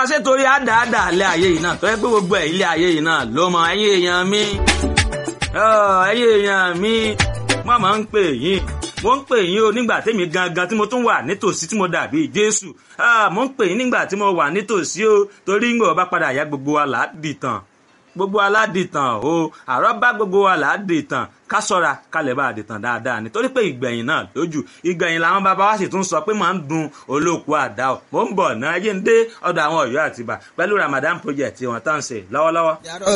ṣé torí àdáàdà ilé ayé yìí náà tó yẹ pé gbogbo ẹ̀ ilé ayé yìí náà ló mọ ẹ̀yin èèyàn mi ẹ̀yin èèyàn mi wọ́n máa ń pè yín mo ń pè yín o nígbà tẹ́mi gangan tí mo tún wà nítòsí tí mo dàbí Jésù mo ń pè yín nígbà tí mo wà nítòsí o torí ń gbọ́ bá padà yá gbogbo wa là á dìtàn gbogbo aládìtàn o àrọ́ bá gbogbo wa là á dìtàn ká sọ́ra kalẹ̀ bá àdìtàn dáadáa nítorí pé ìgbẹ̀yìn náà lójú ìgbẹ̀yìn làwọn bàbá wa sì tún sọ pé máa ń dun olóòkú àdá o mò ń bọ̀ náà yé ń dé ọ̀dọ̀ àwọn Ọ̀yọ́ àtìbà pẹ̀lú Ramadan project tí wọ́n tán ṣe lọ́wọ́lọ́wọ́.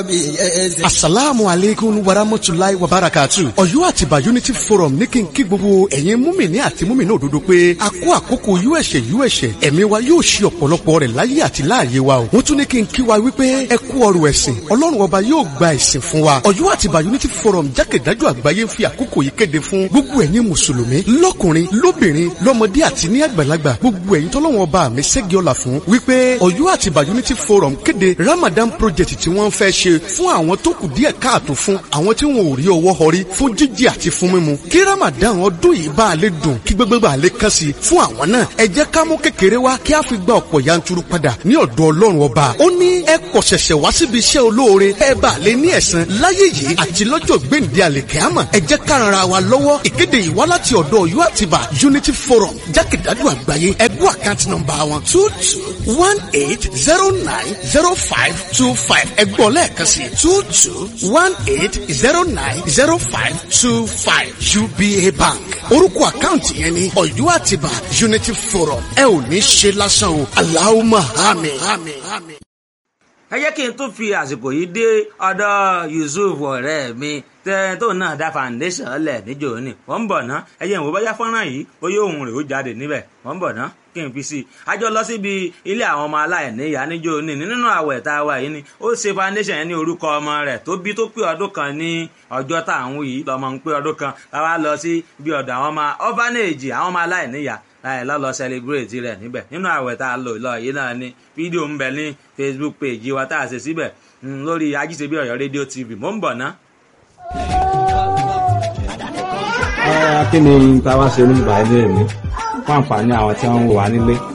asalaamu aleykum warahmatulahi wabarakatu Ọ̀yọ́ àtìbà unity forum ní kí n kí gbogbo ẹ̀yin múmìnì àti múmìnì òdodo pé a kó àkókò uẹ̀ṣẹ̀ uẹ̀ṣẹ̀ ẹ̀mí wa yóò ṣe ọ̀pọ̀lọpọ̀ rẹ̀ láyé àti láàyè wa o wọ́n tún ní kí n kí wa wípé ẹ kú ọrọ̀ ẹ̀sìn ọlọ́run ọba yóò gba ẹ̀sìn fún wa Ọ̀yọ́ àtìbà unity forum jákèjádò àgbáyé ń fi àkókò yìí kéde fún gbogbo ẹ̀yin mùsùlùmí lọ́kùnrin lóbìnrin lọ́mọdé àti ní àgbàlagbà gbogbo ẹ̀yin tọ́lọ́wọ́n ọba mi ṣẹ́gi ọ̀la fún wípé Ọ̀yọ́ àtìbà unity forum kéde Ramadan project tí wọ́n fẹ́ ṣe fún àwọn tó kù díẹ̀ káàtó fún àwọn tí wọn ò rí ọwọ́ họrí fún jíjẹ àti fún mímu kí Ramadan ọdún yìí bá a lè dùn kí gbogbo bá a lè kàn sí fún àwọn náà ẹ jẹ́ ká mú kékeré wá kí a fi gba ọ̀pọ̀ yanturu padà ní ọ̀dọ̀ Ọlọ́run ọba ó ní ẹ kọ̀ ṣẹ̀ṣẹ̀ wá síbi iṣẹ́ olóore ẹ bá a lè ní ẹ̀san láyé yìí àti lọ́jọ́ gbèǹde àlèkẹ́àmọ̀ ẹ jẹ́ ká ran ara wa lọ́wọ́ ìkéde yìí wá láti ọ̀dọ̀ Ọ̀yọ́ àtibá Unity Forum jákèjádò àgbáyé ẹgbẹ́ àkáǹtì nọ́mbà wọn two two one eight zero nine zero five two five ẹgbọ́n lẹ́ẹ̀kan sí two two one eight zero nine zero five two five UBA Bank orúkọ àkáǹtì yẹn ni Ọ̀yọ́ àtibá Unity Forum ẹ ò ní ṣe lásán o Allahumma àmín. ẹ jẹ́ kí n tún fi àsìkò yìí dé ọ̀dọ̀ Yusuf ọ̀rẹ́ mi tẹ tó náà dá foundation lẹ̀ níjò ní wọ́n ń bọ̀ ná ẹ jẹ́ ìwò bóyá fọ́nrán yìí bóyá òun rẹ̀ ó jáde níbẹ̀ wọ́n ń bọ̀ ná kí n fi sí i a jọ lọ síbi ilé àwọn ọmọ aláìníyá níjò ní nínú àwẹ̀ tá a wà yìí ni ó ṣe foundation yẹn ní orúkọ ọmọ rẹ̀ tó bí tó pé ọdún kan ní ọjọ́ tá à ń wí yìí lọ́mọ ń pé ọdún kan láwa lọ sí bí ọ̀dọ̀ àwọn ọmọ orphanage àwọn ọmọ aláìníyá láì lọ́lọ́ celebrate rẹ̀ níbẹ̀ nínú àwẹ̀ tá a lò lọ yìí náà ni fídíò ń bẹ ní Facebook page wa tá a ṣe síbẹ̀ lórí ajíṣebí Ọ̀yọ́ rédíò TV mò ń bọ̀ ná kí ni ta wá ṣe oníbàá ilé mi fún àǹfààní àwọn tí wọ́n ń wà nílé